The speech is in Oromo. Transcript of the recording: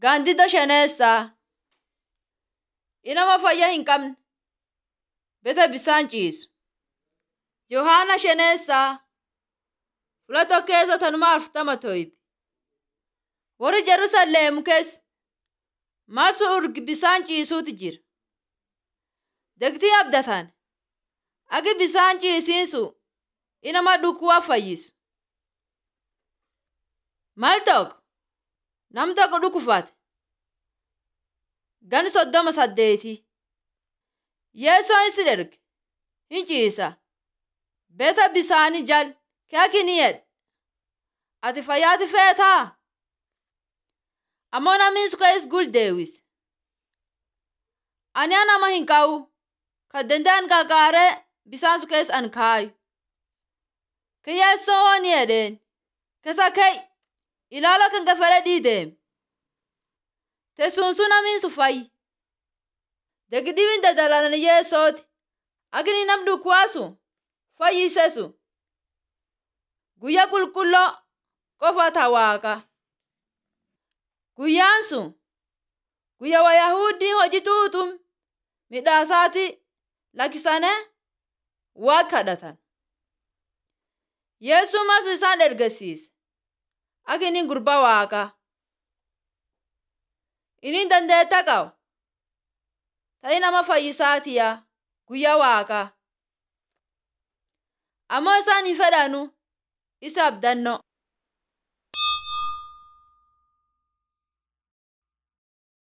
Gaandiddoo shaneessaa. Inama fayyaa hin qabne. Beta bisaan ciisu. Yohaana shaneessaa. Fula keessa tanuma afurtama toyib. Warri Jerusalem keessa marsu urgi bisaan ciisuutu jira. Degtii abdatan. Agi bisaan ciisiinsu inama dhukkuba fayyisu. Mal tokko nam tokko dhukkufate. Gan soddoma saddeeti. Yeesoo isi erge hin ciisa. Beta bisaani jal keekini yedhe. Ati fayyaati feetaa? Ammoo namni suka gul deewise. Ani nama hin qabu. Kan danda'an gargaaree bisaan su keessa an kaayu. Kiyyeessoo hooni jedheen. Keessa kee ilaala kan gafere dhiideem. Teessuun namni su fayyi. Degdiin dadalan yeessooti. Agni nam dhukkubaasu fayyisesu. Guyyaa qulqulloo qofata waaqa. Guyyaan sun guyyaa Wayahuuddiin hojii tuutum midhaasaati lakkisane waa kadhatan. Yeessuun marsu isaan ergasiise. Akka inni gurbaa waaqaa. Inni dandeetta qaba. Ta'ii nama fayyisaatiya guyyaa waaqaa. Ammoo isaan hin fedhanu isa abdannoo.